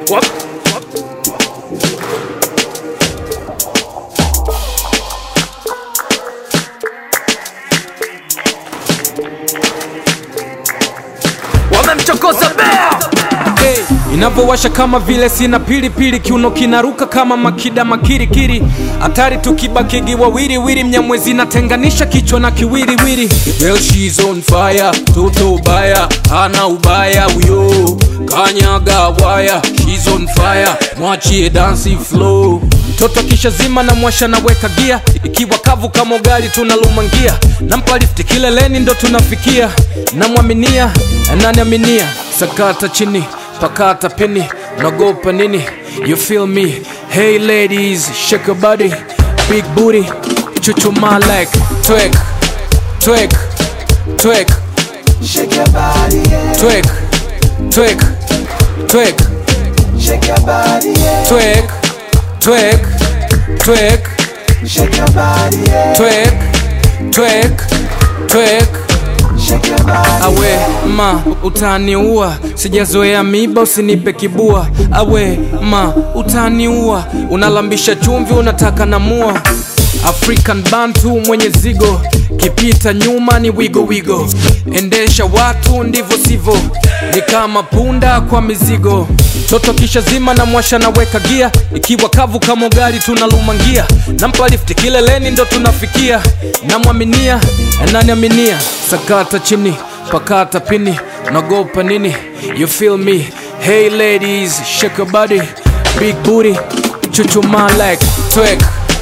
wamemchokoza bea hey, inavyowasha kama vile sina pilipili kiuno kinaruka kama makida makirikiri hatari tukibakigi wawiriwiri mnyamwezi natenganisha kichwa na kiwiriwiri Girl, she's on fire toto ubaya ana ubaya huyo kanyaga waya she's on fire mwachie dansi flow mtoto kisha zima na mwasha naweka gia ikiwa kavu kama ugali tunalumangia nampa lifti kileleni ndo tunafikia namwaminia ananiaminia sakata chini pakata pini nagopa nini you feel me hey ladies shake your body big booty chuchuma like twerk twerk twerk Shake your body, yeah. twerk twerk twerk Shake your body, yeah. twerk twerk twerk Shake your body, yeah. twerk twerk twerk Shake your body. awe ma utaniua sijazoea miba usinipe kibua awe ma utaniua unalambisha chumvi unataka namua african bantu mwenye zigo kipita nyuma ni wigo wigo endesha watu ndivyo sivyo ni kama punda kwa mizigo toto kisha zima na mwasha naweka gia ikiwa kavu kama ugali tunalumangia nampa lifti kileleni ndo tunafikia namwaminia ananiaminia sakata chini pakata pini nagopa nini you feel me hey ladies shake your body big booty chuchuma like twerk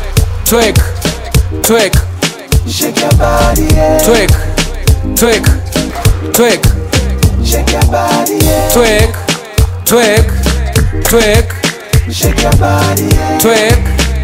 twerk twerk Shake your body, yeah. twerk twerk twerk Shake your body, yeah. twerk twerk twerk Shake your body, yeah. twerk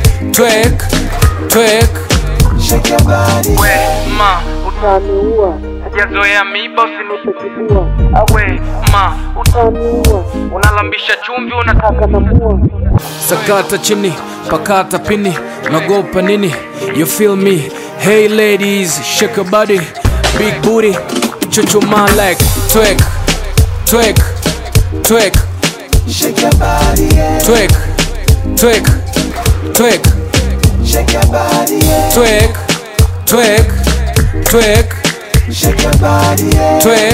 twerk twerk Shake your body, yeah. ma utaniua sijazoea miba usinipe kibua awe ma utaniua unalambisha chumvi unataka namua sakata chini pakata pini nagopa nini you feel me hey ladies shake your body big booty chuchuma like twerk twerk twerk Shake your body, yeah. twerk twerk twerk Shake your body, yeah. twerk twerk twerk Shake your body, yeah. twerk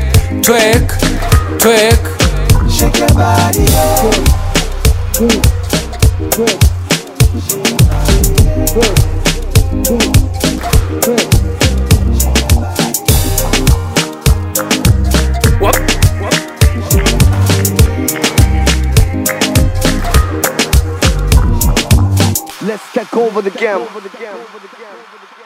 twerk twerk Shake your body, yeah. Let's take over the game.